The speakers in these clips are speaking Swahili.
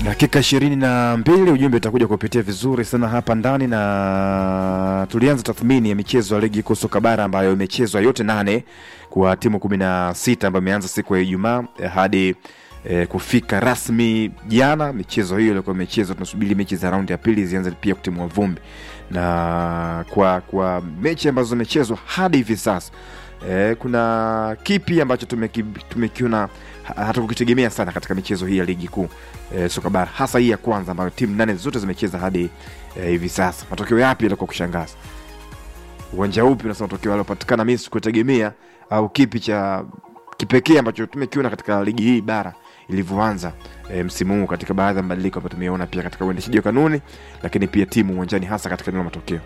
dakika ishirini na mbili ujumbe utakuja kupitia vizuri sana hapa ndani na tulianza tathmini ya michezo ya ligi kuu soka bara ambayo imechezwa yote nane kwa timu kumi na sita ambayo imeanza siku ya ijumaa eh, hadi eh, kufika rasmi jana michezo hiyo ilikuwa imechezwa tunasubiri mechi za raundi ya pili zianze pia kutimua vumbi na kwa kwa mechi ambazo zimechezwa hadi hivi sasa eh, kuna kipi ambacho tumeki- tumekiona ha- hatukukitegemea sana katika michezo hii ya ligi kuu eh, soka bara hasa hii ya kwanza ambayo timu nane zote zimecheza hadi eh, hivi sasa matokeo yapi yalikuwa kushangaza uwanja upi unasema matokeo yaliopatikana mi sikutegemea au kipi cha kipekee ambacho tumekiona katika ligi hii bara ilivyoanza e, msimu huu katika baadhi ya mabadiliko ambayo tumeona pia katika uendeshaji wa kanuni lakini pia timu uwanjani hasa katika eneo la matokeo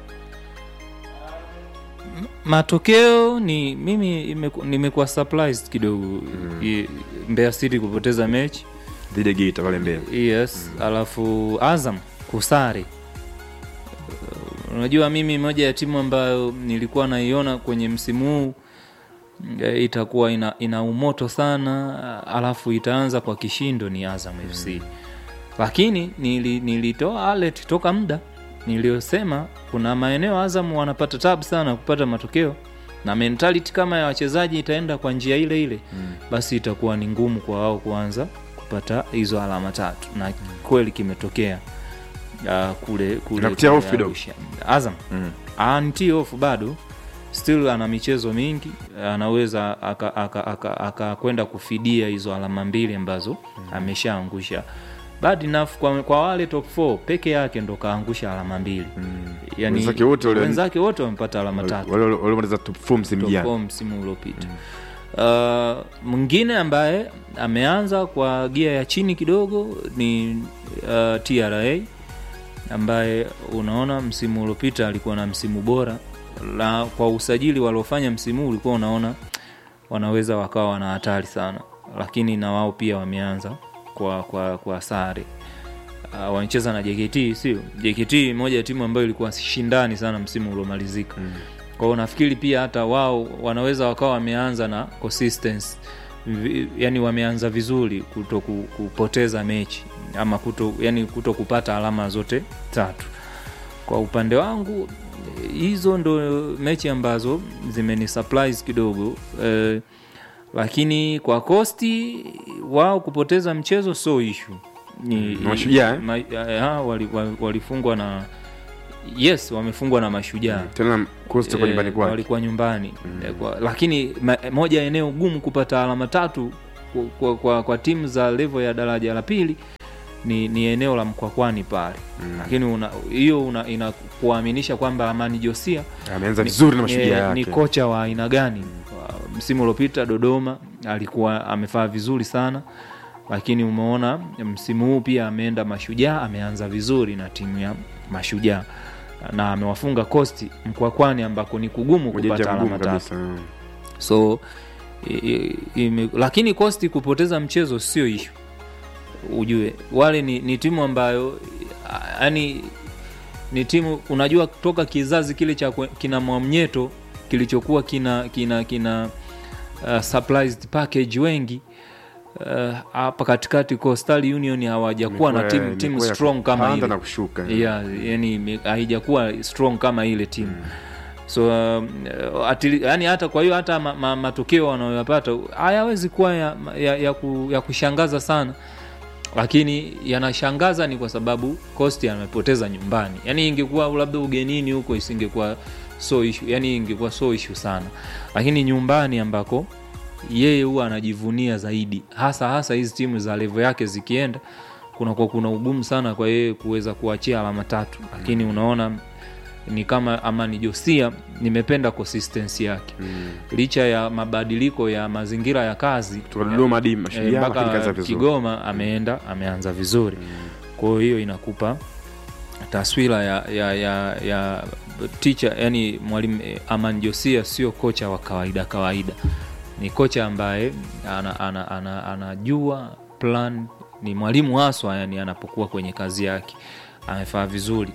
matokeo ni mimi imeku- nimekuwa surprised kidogo mm. Mbeya City kupoteza mechi dhidi ya Geita pale mbele yes mm. alafu Azam kusare Uh, unajua mimi moja ya timu ambayo nilikuwa naiona kwenye msimu huu eh, itakuwa ina, ina umoto sana alafu itaanza kwa kishindo ni Azam FC lakini nili, nilitoa alert toka muda niliyosema kuna maeneo Azam wanapata tabu sana kupata matokeo na mentality kama ya wachezaji itaenda kwa njia ile ile mm. basi itakuwa ni ngumu kwa wao kuanza kupata hizo alama tatu na kweli kimetokea uh, kule kule Inakutia kule hofu kidogo? Arusha. Azam mm. anti hofu bado still ana michezo mingi anaweza akakwenda aka, aka, aka kwenda kufidia hizo alama mbili ambazo ameshaangusha bad enough kwa, kwa wale top 4 peke yake ndo kaangusha alama mbili yani, Wenzake wote wale- wenzake wote wamepata alama tatu wale waliomaliza top four msimu top jana four msimu uliopita Uh, mwingine ambaye ameanza kwa gia ya chini kidogo ni uh, TRA ambaye unaona msimu uliopita alikuwa na msimu bora na kwa usajili waliofanya msimu huu ulikuwa unaona wanaweza wakawa wana hatari sana lakini na wao pia wameanza kwa, kwa, kwa sare uh, wanacheza na JKT sio JKT moja ya timu ambayo ilikuwa shindani sana msimu uliomalizika mm. kwa hiyo nafikiri pia hata wao wanaweza wakawa wameanza na consistency Vi- yani wameanza vizuri kuto ku- kupoteza mechi ama kuto, yani kuto kupata alama zote tatu kwa upande wangu eh, hizo ndo mechi ambazo zimeni surprise kidogo eh, lakini kwa kosti wao kupoteza mchezo so ishu ni Mashujaa, eh? ma, eh, ha, wali- wali- walifungwa na yes wamefungwa na mashujaa tena Costa kwa Eh, nyumbani kwake walikuwa nyumbani Eh, kwa, lakini ma, moja ya eneo gumu kupata alama tatu kwa, kwa, kwa, kwa timu za levo ya daraja la pili ni, ni eneo la mkwakwani pale mm. lakini una- hiyo una, inakuaminisha kwamba amani josia ameanza vizuri na mashujaa eh, yake ni kocha wa aina gani Wa- msimu uliopita dodoma alikuwa amefaa vizuri sana lakini umeona msimu huu pia ameenda mashujaa ameanza vizuri na timu ya mashujaa na amewafunga kosti mkwakwani ambako ni kugumu Moja kupata ya ngumu alama tatu kabisa mm. so i, i, ime, lakini kosti kupoteza mchezo sio ishu ujue wale ni, ni timu ambayo yani ni timu unajua toka kizazi kile cha kwe- kina mwamnyeto kilichokuwa kina kina kina uh, surprised package wengi uh, hapa katikati Coastal Union hawajakuwa na Imekuwa- timu timu imekuwa ya strong kama kupanda ile na kushuka yeah, yani ime- haijakuwa strong kama ile timu so um, atili, yani hata kwa hiyo hata ma, ma, matokeo wanayoyapata hayawezi kuwa ya, ya, ya, ku, ya kushangaza sana lakini yanashangaza ni kwa sababu Costi amepoteza nyumbani yani ingekuwa labda ugenini huko isingekuwa so issue, yani ingekuwa so issue sana lakini nyumbani ambako yeye huwa anajivunia zaidi hasa hasa hizi timu za levo yake zikienda kunakuwa kuna ugumu sana kwa yeye kuweza kuachia alama tatu lakini unaona ni kama amani josia nimependa consistency yake Mm. licha ya mabadiliko ya mazingira ya kazi Kutoka Dodoma hadi eh, mashujaa lakini kaanza mpaka vizuri kigoma ameenda ameanza vizuri kwa hiyo inakupa taswira ya ya ya, ya teacher yani mwalimu eh, aman josia sio kocha wa kawaida kawaida ni kocha ambaye anajua ana, ana, anajua plan ni mwalimu haswa yani anapokuwa kwenye kazi yake amefaa vizuri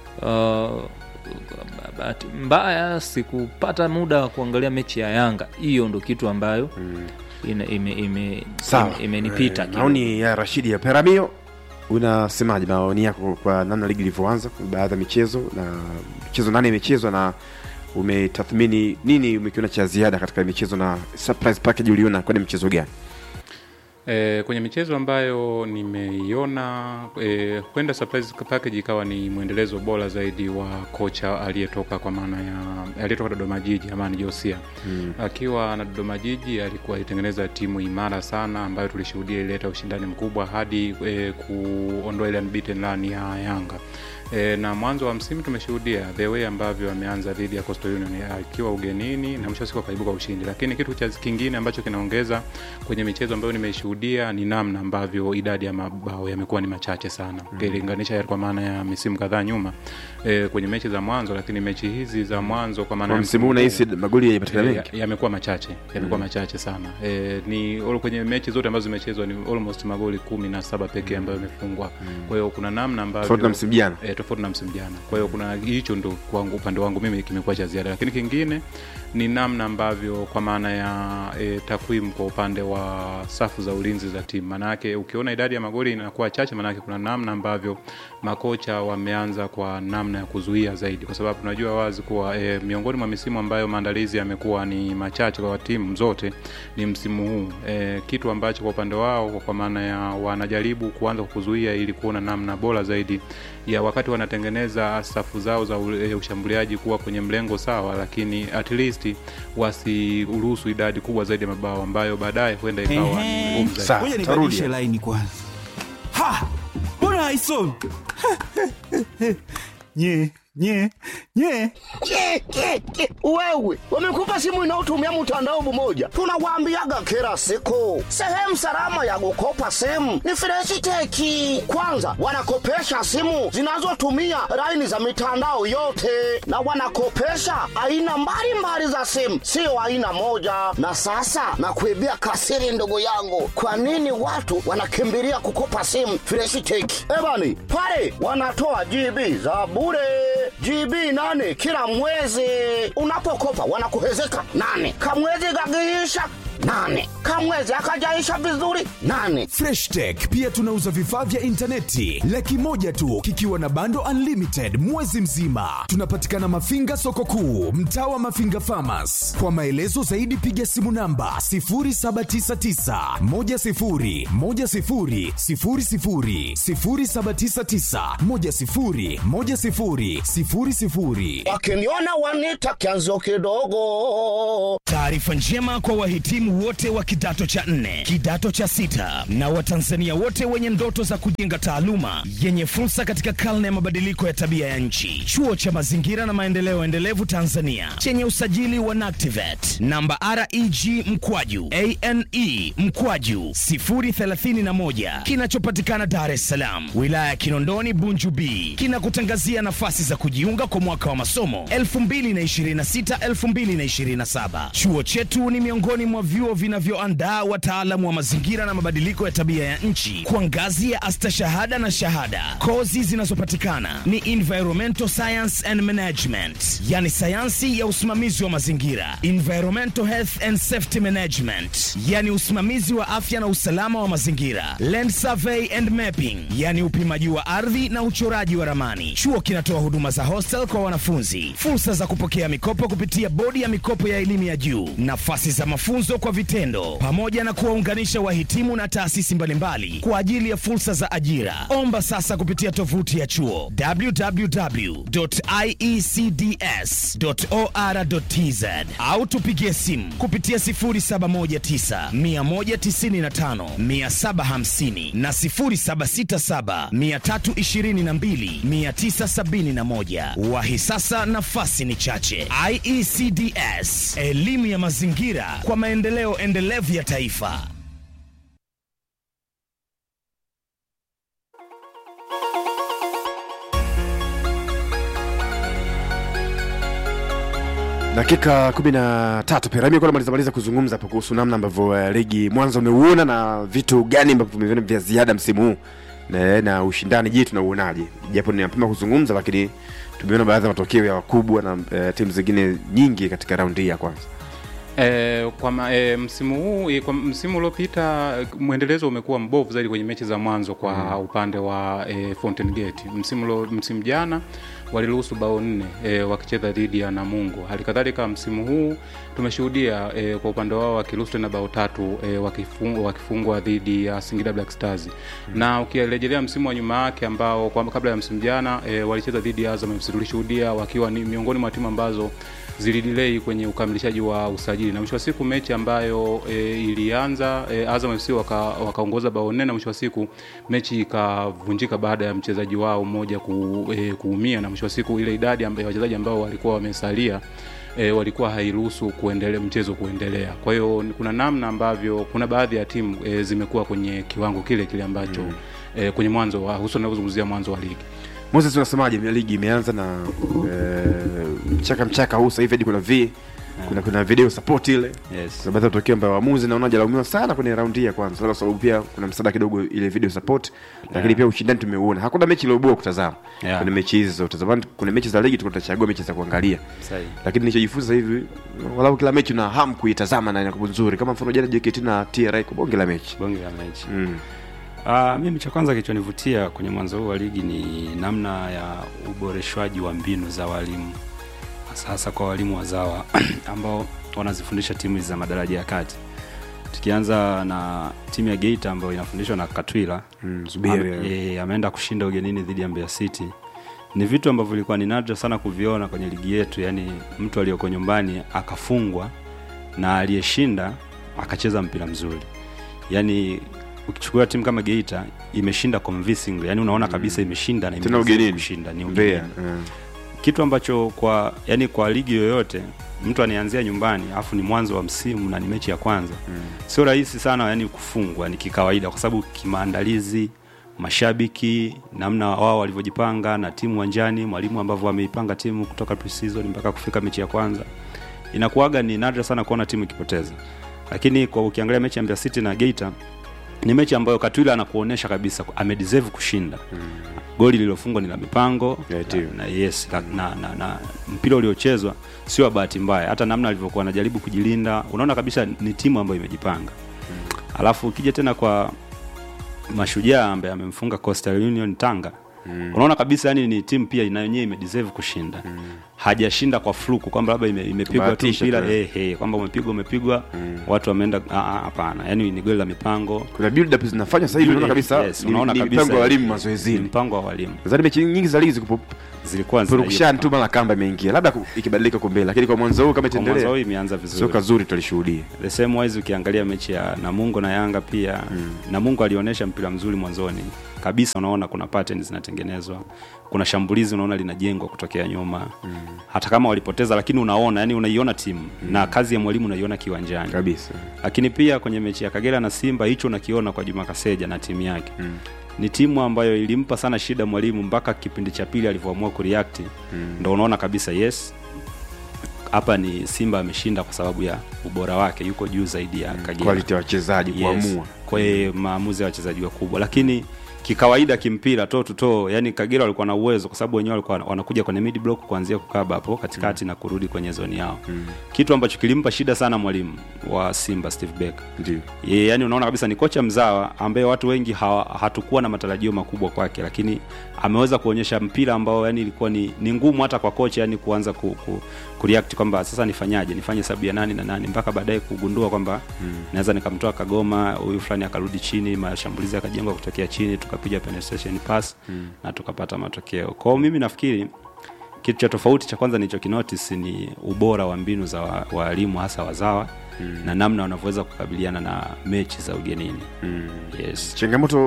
uh, bahati mbaya sikupata muda wa kuangalia mechi ya yanga hiyo ndo kitu ambayo Mm. ina- ime- ime- sawa ime- imenipita Eh, kidogo. maoni ya rashidi ya peramio unasemaje maoni yako kwa namna ligi ilivyoanza kwa baadhi ya michezo na michezo nane imechezwa na umetathmini nini umekiona cha ziada katika michezo na surprise package uliona kwani mchezo gani E, kwenye michezo ambayo nimeiona e, kwenda surprise package ikawa ni mwendelezo bora zaidi wa kocha aliyetoka kwa maana ya aliyetoka Dodoma Jiji Amani Josia mm. akiwa na Dodoma Jiji alikuwa alitengeneza timu imara sana ambayo tulishuhudia ilileta ushindani mkubwa hadi e, kuondoa ile unbeaten run ya Yanga E, na mwanzo wa msimu tumeshuhudia the way ambavyo ameanza dhidi ya Coastal Union akiwa ugenini na mwisho wa siku akaibuka ushindi, lakini kitu cha kingine ambacho kinaongeza kwenye michezo ambayo nimeishuhudia ni namna ambavyo idadi ya mabao yamekuwa ni machache sana ukilinganisha mm. kwa maana ya misimu kadhaa nyuma e, kwenye mechi za mwanzo, lakini mechi hizi za mwanzo kwa maana kwa ya msimu huu nahisi magoli yamepatikana Eh, mengi ya- yamekuwa machache yamekuwa machache sana e, ni all- kwenye mechi zote ambazo zimechezwa ni almost magoli kumi na saba pekee ambayo yamefungwa kwa hiyo kuna namna ambavyo tofauti na msimu jana e, tofauti na msimu jana kwa hiyo kuna hicho ndo kwangu upande wangu mimi kimekuwa cha ziada lakini kingine ni namna ambavyo kwa maana ya e, takwimu kwa upande wa safu za ulinzi za timu maanake ukiona idadi ya magoli inakuwa chache maanake kuna namna ambavyo makocha wameanza kwa namna ya kuzuia zaidi kwa sababu tunajua wazi kuwa e, miongoni mwa misimu ambayo maandalizi yamekuwa ni machache kwa timu zote ni msimu huu e, kitu ambacho kwa upande wao kwa maana ya wanajaribu kuanza kuzuia ili kuona namna bora zaidi ya wakati wanatengeneza safu zao za u- e, ushambuliaji kuwa kwenye mlengo sawa lakini at least wasiruhusu idadi kubwa zaidi ya mabao ambayo baadaye huenda ikawa ni Ehe. ngumu zaidi Sawa, Ngoja tarudi. nibadilishe laini kwanza. Ha! Mbona haisomi? nye nye nye Ke, ke, ke. Wewe wamekupa simu inayotumia mtandao mmoja, tunawaambiaga kila siku, sehemu salama ya kukopa simu ni Freshiteki. Kwanza wanakopesha simu zinazotumia laini za mitandao yote, na wanakopesha aina mbalimbali za simu, sio aina moja. Na sasa nakuibia kasiri, ndugu yangu, kwa nini watu wanakimbilia kukopa simu Freshiteki? Ebani pale wanatoa GB za bure GB nane kila mwezi. Unapokopa wanakuhezeka nane, kamwezi kakiisha nane, kamwezi akajaisha vizuri nane. freshtech pia tunauza vifaa vya intaneti laki moja tu kikiwa na bando unlimited mwezi mzima tunapatikana mafinga soko kuu mtaa wa mafinga famas kwa maelezo zaidi piga simu namba 799 Wakiniona wanita kianzo kidogo. Taarifa njema kwa wahitimu wote wa kidato cha nne, kidato cha sita na Watanzania wote wenye ndoto za kujenga taaluma yenye fursa katika karne ya mabadiliko ya tabia ya nchi. Chuo cha Mazingira na Maendeleo Endelevu Tanzania chenye usajili wa NACTIVAT namba REG mkwaju ane mkwaju 031 kinachopatikana Dar es Salaam, wilaya ya Kinondoni, Bunju B, kinakutangazia nafasi za kujiunga kwa mwaka wa masomo 2026-2027. Chuo chetu ni miongoni mwa vyuo vinavyoandaa wataalamu wa mazingira na mabadiliko ya tabia ya nchi kwa ngazi ya astashahada na shahada. Kozi zinazopatikana ni environmental science and management, yani sayansi ya usimamizi wa mazingira, environmental health and safety management, yani usimamizi wa afya na usalama wa mazingira, land survey and mapping, yani upimaji wa ardhi na uchoraji wa ramani. Chuo kinatoa huduma za hostel kwa wanafunzi, fursa za kupokea mikopo kupitia bodi ya mikopo ya elimu ya juu, nafasi za mafunzo kwa vitendo, pamoja na kuwaunganisha wahitimu na taasisi mbalimbali kwa ajili ya fursa za ajira. Omba sasa kupitia tovuti ya chuo www.iecds.or.tz au tupigie simu kupitia 0719 195 750 na 0767 322 971. Wahi sasa, nafasi ni chache. IECDS, elimu ya mazingira kwa maendeleo endelevu ya taifa. dakika kumi na tatu pia ramia maliza maliza kuzungumza hapo kuhusu namna ambavyo uh, ligi mwanzo umeuona na vitu gani ambavyo vimeviona vya ziada msimu huu na, na ushindani je tunauonaje japo ni mapema kuzungumza lakini tumeona baadhi ya matokeo ya wakubwa na uh, timu zingine nyingi katika raundi hii ya kwanza E, kwa ma, e, msimu huu e, kwa msimu uliopita e, mwendelezo umekuwa mbovu zaidi kwenye mechi za mwanzo kwa mm. upande wa e, Fountain Gate. Msimu lo, msimu jana waliruhusu bao nne e, wakicheza dhidi ya Namungo. Hali kadhalika msimu huu tumeshuhudia e, kwa upande wao wakiruhusu tena bao tatu e, wakifungwa, wakifungwa dhidi ya Singida Black Stars mm. na ukirejelea msimu wa nyuma yake ambao kwa, kabla ya msimu jana e, walicheza dhidi ya Azam FC tulishuhudia wakiwa ni miongoni mwa timu ambazo zilidilei kwenye ukamilishaji wa usajili na mwisho wa siku mechi ambayo e, ilianza e, Azam FC wakaongoza waka bao nne na mwisho wa siku mechi ikavunjika baada ya mchezaji wao mmoja ku, e, kuumia na mwisho wa siku ile idadi ya wachezaji ambao walikuwa wamesalia e, walikuwa hairuhusu kuendelea mchezo kuendelea. Kwa hiyo kuna namna ambavyo kuna baadhi ya timu e, zimekuwa kwenye kiwango kile kile ambacho mm. e, kwenye mwanzo wa hususan tunapozungumzia mwanzo wa ligi. Moses, unasemaje? Ligi imeanza na eh, mchaka mchaka huu sasa hivi hadi kuna v kuna kuna video support ile Yes. kuna baadhi ya matokeo ambayo waamuzi naona hajalaumiwa sana kwenye raundi hii ya kwanza, labda sababu pia kuna msaada kidogo ile video support, lakini Yeah. pia ushindani tumeuona. Hakuna mechi iliyoboa kutazama Yeah. kwenye mechi hizi zote. Zamani kuna mechi za ligi tulikuwa tunachagua mechi za kuangalia, Sahihi. lakini nilichojifunza hivi, walau kila mechi una hamu kuitazama na inakuwa nzuri, kama mfano jana JKT na TRA kwa bonge la mechi bonge la mechi mm. Uh, mimi cha kwanza kilichonivutia kwenye mwanzo huu wa ligi ni namna ya uboreshwaji wa mbinu za walimu hasa hasa kwa walimu wazawa ambao wanazifundisha timu hizi za madaraja ya kati tukianza na timu ya Geita ambayo inafundishwa na Katwila Mm, Zuberi, Ame- eh, ameenda kushinda ugenini dhidi ya Mbeya City ni vitu ambavyo vilikuwa ni nadra sana kuviona kwenye ligi yetu yani mtu aliyoko nyumbani akafungwa na aliyeshinda akacheza mpira mzuri yani ukichukua timu kama Geita imeshinda convincingly yani unaona kabisa imeshinda na Tena imeweza ugenini. kushinda ni Mbeya ugenini mm. kitu ambacho kwa yani kwa ligi yoyote mtu anaanzia nyumbani afu ni mwanzo wa msimu na ni mechi ya kwanza mm. sio rahisi sana yani kufungwa ni kikawaida kwa sababu kimaandalizi mashabiki namna wao walivyojipanga na timu uwanjani mwalimu ambavyo wameipanga timu kutoka pre-season mpaka kufika mechi ya kwanza inakuwaga ni nadra sana kuona timu ikipoteza lakini kwa ukiangalia mechi ya Mbeya City na Geita ni mechi ambayo Katwila anakuonesha kabisa amedeserve kushinda mm. goli lililofungwa ni la mipango Yeah, na, na, yes, na, na, na, na mpira uliochezwa sio wa bahati mbaya hata namna alivyokuwa anajaribu kujilinda unaona kabisa ni timu ambayo imejipanga mm. alafu ukija tena kwa mashujaa ambaye amemfunga Coastal Union Tanga mm. unaona kabisa yani ni timu pia ina yenyewe imedeserve kushinda mm. hajashinda kwa fluku kwamba labda ime, imepigwa tu Kubahatisha mpira tu. eh, eh, kwamba umepigwa umepigwa mm. watu wameenda ah, ah, hapana yani ni goli la mipango kuna build up zinafanywa sasa hivi, unaona kabisa Yes, ni- unaona ni kabisa mpango wa walimu ni mazoezini. mpango wa walimu Nadhani mechi nyingi za ligi zikupo zilikuwa zina hiyo purukushani tu mpango. mara kamba imeingia, labda ku- ikibadilika huko mbele, lakini kwa mwanzo huu kama Kwa mwanzo huu itaendelea, imeanza vizuri soka zuri tulishuhudia. the same wise ukiangalia mechi ya Namungo na Yanga pia mm. Namungo alionyesha mpira mzuri mwanzoni kabisa, unaona kuna patterns zinatengenezwa, kuna shambulizi unaona linajengwa kutokea nyuma mm. hata kama walipoteza, lakini unaona yani unaiona timu mm. na kazi ya mwalimu unaiona kiwanjani Kabisa. lakini pia kwenye mechi ya Kagera na Simba hicho unakiona kwa Juma Kaseja na timu yake mm. ni timu ambayo ilimpa sana shida mwalimu mpaka kipindi cha pili alivyoamua kureact mm. ndo unaona kabisa yes hapa ni Simba ameshinda kwa sababu ya ubora wake, yuko juu zaidi ya Kagera Quality ya wachezaji kuamua. kwa hiyo maamuzi ya wachezaji wakubwa, lakini kikawaida kimpira to to to, yani Kagera walikuwa na uwezo kwa sababu wenyewe walikuwa wanakuja kwenye mid block kuanzia kukaba hapo katikati na kurudi kwenye zoni yao mm. kitu ambacho kilimpa shida sana mwalimu wa Simba Steve Becker Ndio. Ye, yani unaona kabisa ni kocha mzawa ambaye watu wengi hawa, hatukuwa na matarajio makubwa kwake, lakini ameweza kuonyesha mpira ambao yani ilikuwa ni, ni ngumu hata kwa kocha yani kuanza ku, ku, kureact kwamba sasa nifanyaje, nifanye sabu ya nani na nani, mpaka baadaye kugundua kwamba mm. naweza nikamtoa Kagoma, huyu fulani akarudi chini, mashambulizi yakajengwa kutokea chini, tukapiga penetration pass mm. na tukapata matokeo. Kwa hiyo mimi nafikiri kitu cha tofauti cha kwanza nilichokinotice ni ubora wa mbinu za wa- waalimu hasa wazawa mm. na namna wanavyoweza kukabiliana na mechi za ugenini mm. yes. Changamoto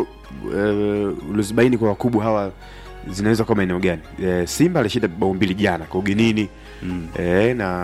uh, ulizibaini kwa wakubwa hawa zinaweza kuwa maeneo gani? Eh, Simba alishinda bao mbili jana kwa ugenini mm. eh, na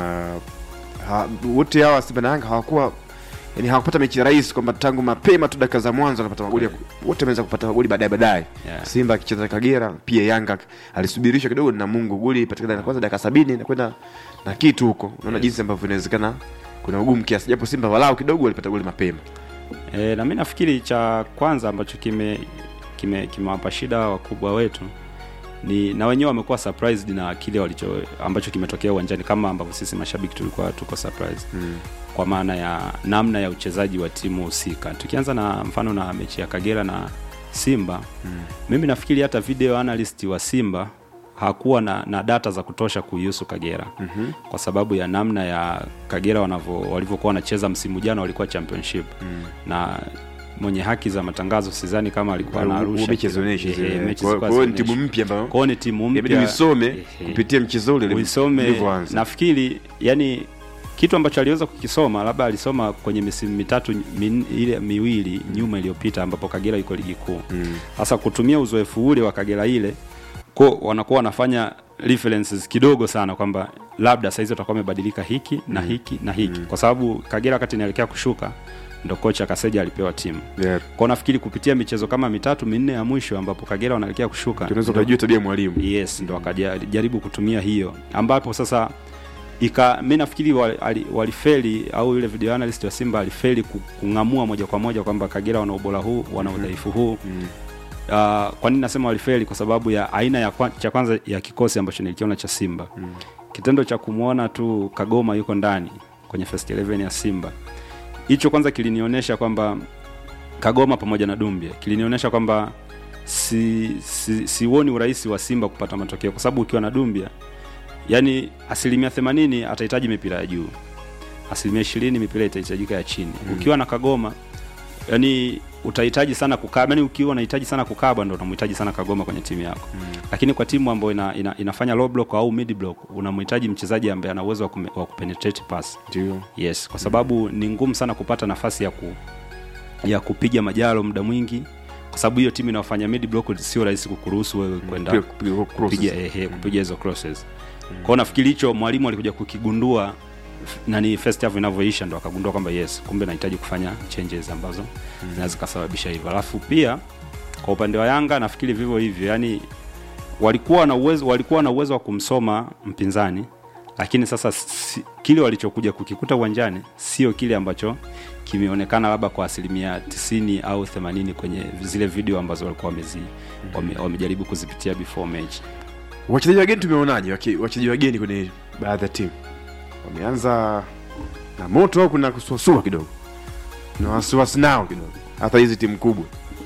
ha, wote hawa Simba na Yanga hawakuwa yani hawakupata mechi rahisi kwamba tangu mapema tu dakika za mwanzo wanapata magoli ya- wote wameweza kupata magoli baadaye baadaye Yeah. Simba akicheza na Kagera pia Yanga alisubirishwa kidogo na Mungu goli patikana na kwanza dakika sabini na kwenda na kitu huko unaona jinsi ambavyo inawezekana kuna ugumu kiasi japo Simba walau kidogo walipata goli mapema E, na mi nafikiri cha kwanza ambacho kime kimewapa kime kimewapa shida wakubwa wetu ni na wenyewe wamekuwa surprised na kile walicho ambacho kimetokea uwanjani kama ambavyo sisi mashabiki tulikuwa tuko surprised mm. kwa maana ya namna ya uchezaji wa timu husika tukianza na mfano na mechi ya kagera na simba mm. mimi nafikiri hata video analyst wa simba hakuwa na, na data za kutosha kuihusu kagera mm-hmm. kwa sababu ya namna ya kagera wanavyo walivyokuwa wanacheza msimu jana walikuwa championship mm. na mwenye haki za matangazo sidhani kama alikuwa anarusha mechi zionyeshi Ehe, zile. mechi Kwa- zilikuwa kwa hiyo ni hazionyeshi. timu mpya ambayo Kwa hiyo ni timu inabidi mpya uisome Ehe. kupitia mchezo ule uisome ulivyoanza. nafikiri yani kitu ambacho aliweza kukisoma labda alisoma kwenye misimu mitatu min, ile miwili nyuma iliyopita ambapo kagera iko ligi kuu sasa kutumia uzoefu ule wa kagera ile ko wanakuwa wanafanya references kidogo sana kwamba labda saizi watakuwa wamebadilika hiki na hiki na hiki kwa sababu kagera wakati inaelekea kushuka ndo kocha kaseja alipewa timu Yeah. kwao nafikiri kupitia michezo kama mitatu minne ya mwisho ambapo kagera wanaelekea kushuka tunaweza ndo- ukajua tabia ya mwalimu yes ndo akajaribu kutumia hiyo ambapo sasa ika mi nafikiri wali- ali- walifeli au yule video analyst wa simba alifeli ku- kung'amua moja kwa moja kwamba kagera wana ubora huu wana udhaifu huu Uh, kwa nini nasema walifeli kwa sababu ya aina ya kwa, cha kwanza ya kikosi ambacho nilikiona cha simba mm. kitendo cha kumwona tu kagoma yuko ndani kwenye first 11 ya simba hicho kwanza kilinionyesha kwamba kagoma pamoja na dumbia kilinionyesha kwamba si, si, siuoni urahisi wa simba kupata matokeo kwa sababu ukiwa na dumbia yani asilimia 80 atahitaji mipira ya juu asilimia ishirini mipira itahitajika ya chini mm. ukiwa na kagoma yani utahitaji sana kukaba yani ukiwa unahitaji sana kukaba ndo unamhitaji sana kagoma kwenye timu yako mm. lakini kwa timu ambayo ina, ina, inafanya low block au mid block unamhitaji mchezaji ambaye ana uwezo wa, kume, wa kupenetrate pass ndio yes kwa sababu ni ngumu sana kupata nafasi ya ku, ya kupiga majalo muda mwingi kwa sababu hiyo timu inayofanya mid block sio rahisi kukuruhusu wewe kwenda Kupiga- kupiga crosses. kupiga ehe, kupiga hizo crosses kwao nafikiri hicho mwalimu alikuja kukigundua f- nani first half inavyoisha ndo akagundua kwamba yes kumbe nahitaji kufanya changes ambazo zinaweza zikasababisha hivyo alafu pia kwa upande wa yanga nafikiri vivyo hivyo yani walikuwa na uwezo walikuwa na uwezo wa kumsoma mpinzani lakini sasa si, kile walichokuja kukikuta uwanjani sio kile ambacho kimeonekana labda kwa asilimia 90 au 80 kwenye zile video ambazo walikuwa wamezi wame, wamejaribu kuzipitia before match wachezaji wageni tumeonaje waki- wachezaji wageni kwenye baadhi ya timu wameanza na moto au kuna kusuasua kidogo na wasiwasi nao kidogo hata hizi timu kubwa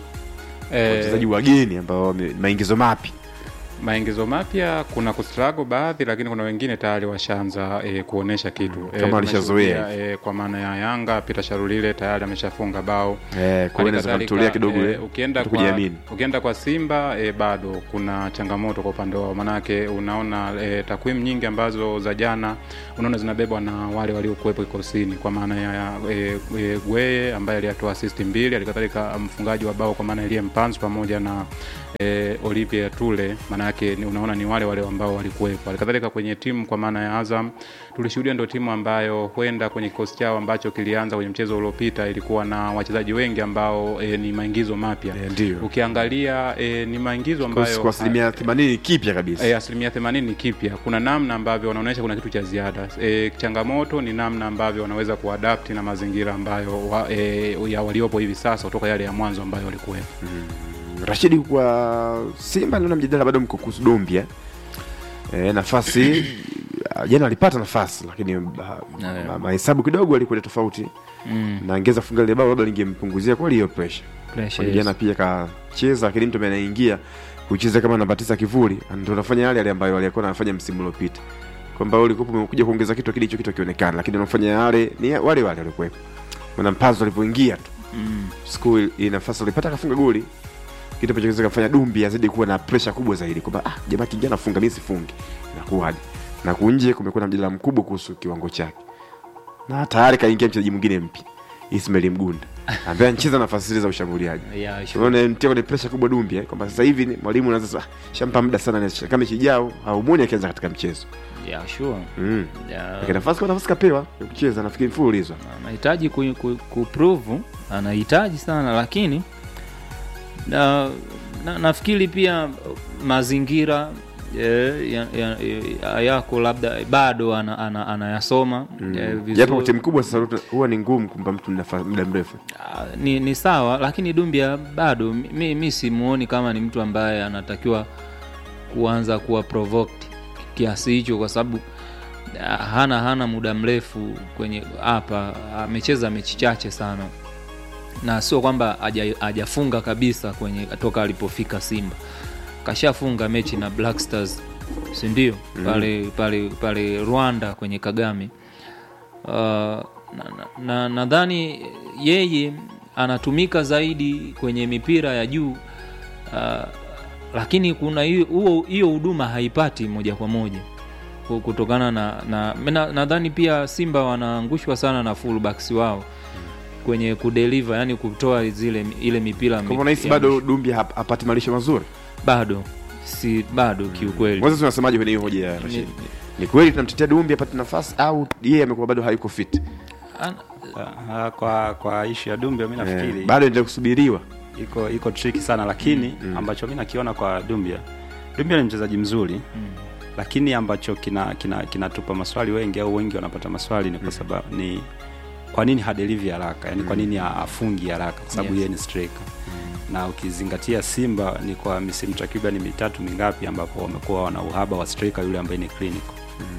wachezaji wageni ambao wame- maingizo mapi maingizo mapya kuna kustrago baadhi lakini kuna wengine tayari washaanza e, kuonesha kitu Kama walishazoea tumeshuhudia, e, kwa maana ya yanga peter sharulile tayari ameshafunga bao eh, kwa hiyo inaweza Halikadhalika, kumtolea kidogo eh, ile ukienda kwa, kujiamini ukienda kwa simba e, bado kuna changamoto kwa upande wao manake unaona e, takwimu nyingi ambazo za jana unaona zinabebwa na wale waliokuwepo kikosini kwa maana ya e, e, gweye ambaye aliyatoa asisti mbili halikadhalika mfungaji wa bao kwa maana elie mpanzu pamoja na e, Olivia Tule maana yake ni- unaona ni wale wale ambao walikuwepo. Halikadhalika kwenye timu kwa maana ya Azam tulishuhudia ndio timu ambayo huenda kwenye kikosi chao ambacho kilianza kwenye mchezo uliopita ilikuwa na wachezaji wengi ambao e, ni maingizo mapya. Eh, ndio. Ukiangalia e, ni maingizo Kwa- ambayo kwa asilimia 80 kipya kabisa E, asilimia themanini ni kipya. Kuna namna ambavyo wanaonyesha kuna kitu cha ziada. E, changamoto ni namna ambavyo wanaweza kuadapti na mazingira ambayo wa, e, ya waliopo hivi sasa kutoka yale ya mwanzo ambayo walikuwepo. rashidi kwa simba naona mjadala bado mko kuhusu dombia e, nafasi ah, jana alipata nafasi lakini ah, ma- mahesabu kidogo alikwenda tofauti Mm. na angeza funga lile bao labda lingempunguzia kweli hiyo pressure Pressure, Kwani yes. jana pia kacheza lakini mtu ambaye anaingia kucheza kama namba tisa kivuli ndio unafanya yale yale ambayo alikuwa anafanya msimu uliopita kwamba wewe ulikuwa umekuja kuongeza kitu lakini hicho kitu kionekana lakini unafanya yale ni wale wale walikuwepo maana mpanzo alipoingia tu Mm. siku ile nafasi alipata akafunga goli kitu ambacho kinaweza kufanya dumbi azidi kuwa na pressure kubwa zaidi kwamba ah, jamaa kijana funga mimi sifungi inakuwaje na kunje kumekuwa na mjadala mkubwa kuhusu kiwango chake na tayari kaingia mchezaji mwingine mpya Ismail Mgunda ambaye anacheza nafasi zile za ushambuliaji Yeah, sure. unaona mtia kwenye pressure kubwa dumbi eh, kwamba sasa hivi ni- mwalimu anaanza sasa ah, shampa muda sana na kama mechi ijao haumuoni akianza katika mchezo Yeah, sure. mm. Yeah. lakini nafasi kwa nafasi kapewa ya kucheza nafikiri mfululizo anahitaji ku, ku, kuprove anahitaji sana lakini na, na, nafikiri pia mazingira eh, ya, ya, ya, yako labda bado ana- ana- anayasoma Mm. eh, vizuri. japo kwa timu kubwa sasa huwa ni ngumu kumpa mtu nafa- muda mrefu Ah, ni, ni sawa lakini dumbia bado mi, mi simuoni kama ni mtu ambaye anatakiwa kuanza kuwa provoked kiasi hicho kwa sababu ah, hana hana muda mrefu kwenye hapa amecheza mechi chache sana na sio kwamba haja- hajafunga kabisa kwenye toka alipofika simba kashafunga mechi na black stars sindio pale pale pale rwanda kwenye kagame uh, nadhani na, na nadhani yeye anatumika zaidi kwenye mipira ya juu uh, lakini kuna hiyo- huo- hiyo huduma haipati moja kwa moja ku- kutokana na na na- nadhani pia simba wanaangushwa sana na fullbacks wao kwenye kudeliver yani kutoa zile ile mipira Kwa unahisi ya bado mwisho. Dumbi hap- hapati malisho mazuri? bado si bado kiukweli Kwanza tunasemaje kwenye hiyo hoja ya Rashid? Ni kweli tunamtetea Dumbi apate nafasi au yeye amekuwa bado hayuko fit? An- Ah, kwa kwa ishu ya Dumbia mi nafikiri Eh, bado endelea kusubiriwa. iko iko tricky sana lakini ambacho mi nakiona kwa Dumbia Dumbia ni mchezaji mzuri lakini ambacho kinatupa kina, kinatupa maswali wengi au wengi wanapata maswali ni kwa sababu ni kwa nini hadelivi haraka yani kwa nini afungi haraka kwa sababu Yes. yeye ni striker na ukizingatia Simba ni kwa misimu takriban mitatu mingapi ambapo wamekuwa wana uhaba wa striker yule ambaye ni clinical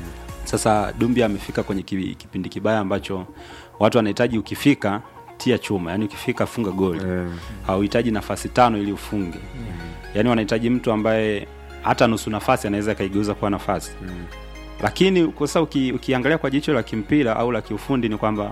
sasa Dumbia amefika kwenye ki- kipindi kibaya ambacho watu wanahitaji ukifika tia chuma yani ukifika funga goli Eh. hauhitaji nafasi tano ili ufunge yaani wanahitaji mtu ambaye hata nusu nafasi anaweza akaigeuza kuwa nafasi lakini kwa sasa uki, ukiangalia kwa jicho la kimpira au la kiufundi ni kwamba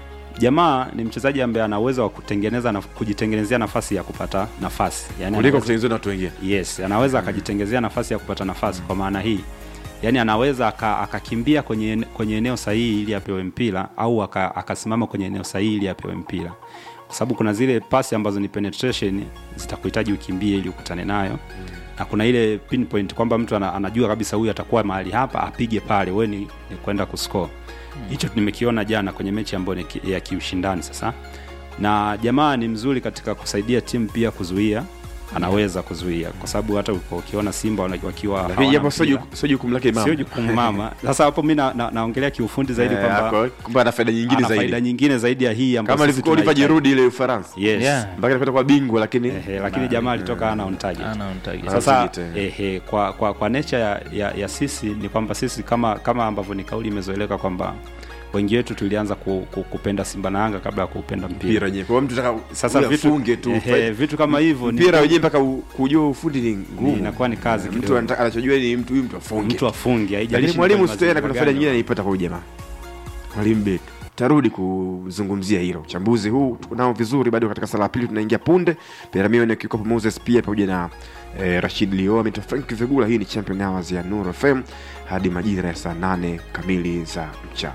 jamaa ni mchezaji ambaye ana uwezo wa kutengeneza na kujitengenezea nafasi ya kupata nafasi yani Kuliko anaweza- kutengenezwa na watu wengine. yes anaweza akajitengezea nafasi ya kupata nafasi kwa maana hii yaani anaweza aka- akakimbia kwenye, ene- kwenye eneo sahihi ili apewe mpira au aka- akasimama kwenye eneo sahihi ili apewe mpira kwa sababu kuna zile pasi ambazo ni penetration zitakuhitaji ukimbie ili ukutane nayo na kuna ile pinpoint kwamba mtu ana, anajua kabisa huyu atakuwa mahali hapa apige pale we ni, ni kwenda kuscore hicho nimekiona jana kwenye mechi ambayo ni ki- ya kiushindani sasa na jamaa ni mzuri katika kusaidia timu pia kuzuia anaweza kuzuia kwa sababu hata uko- ukiona simba wana- wakiwa Lakini hawana japo sio mpira. juku- sio jukumu lake mama. sio jukumu mama sasa hapo mi na- na- naongelea kiufundi zaidi Eh, kwamba ako- kumbe ana faida nyingine ana zaidi. faida nyingine zaidi ya hii ambayo Kama sisi alivyokuwa tunahitaji. Oliver Giroud ile Ufaransa. yes Yeah. Mpaka alipata kwa bingwa lakini Ehe, lakini jamaa alitoka ana on target ana on target. sasa Target, eh. ehe, kwa, kwa, kwa nature ya, ya, ya sisi ni kwamba sisi kama kama ambavyo ni kauli imezoeleka kwamba wengi wetu tulianza ku, ku, kupenda simba na yanga kabla ya kupenda mpira mpira wenyewe. Kwa hiyo mtu anataka sasa huyu vitu, afunge tu. ehe, vitu kama hivyo ni- mpira wenyewe mpaka u- kujua ufundi ni ni- ngumu. inakuwa ni kazi mtu kidogo. anataka- anachojua ni mtu huyu mtu afunge. mtu afunge haijalishi Lakini ni mwalimu kwenye Stena kuna mazingira faida gani. nyingine anaipata kwa huyu jamaa. Mwalimu Betu. Tarudi kuzungumzia hilo. Uchambuzi huu tunao vizuri bado katika sala ya pili tunaingia punde. Peramio ni kikopo Moses pia pamoja na eh, Rashid Lio ameitwa Frank Vegula. Hii ni Champion Hours ya Nuru FM hadi majira ya saa nane kamili za mchana.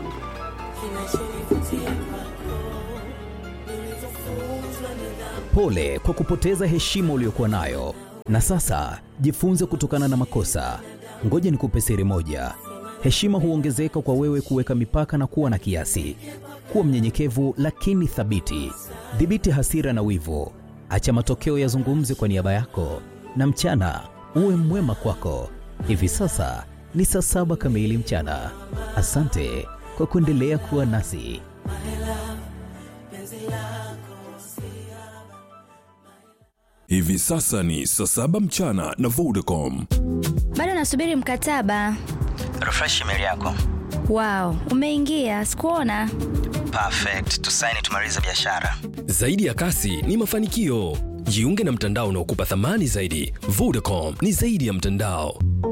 Pole kwa kupoteza heshima uliyokuwa nayo, na sasa jifunze kutokana na makosa. Ngoja nikupe siri moja: heshima huongezeka kwa wewe kuweka mipaka na kuwa na kiasi. Kuwa mnyenyekevu lakini thabiti. Dhibiti hasira na wivu, acha matokeo yazungumze kwa niaba yako, na mchana uwe mwema kwako. Hivi sasa ni saa saba kamili mchana. Asante kwa kuendelea kuwa nasi. Hivi sasa ni saa saba mchana na Vodacom. bado nasubiri mkataba refresh email yako wow umeingia sikuona perfect tusaini tumalize biashara Zaidi ya kasi ni mafanikio. Jiunge na mtandao unaokupa thamani zaidi. Vodacom ni zaidi ya mtandao.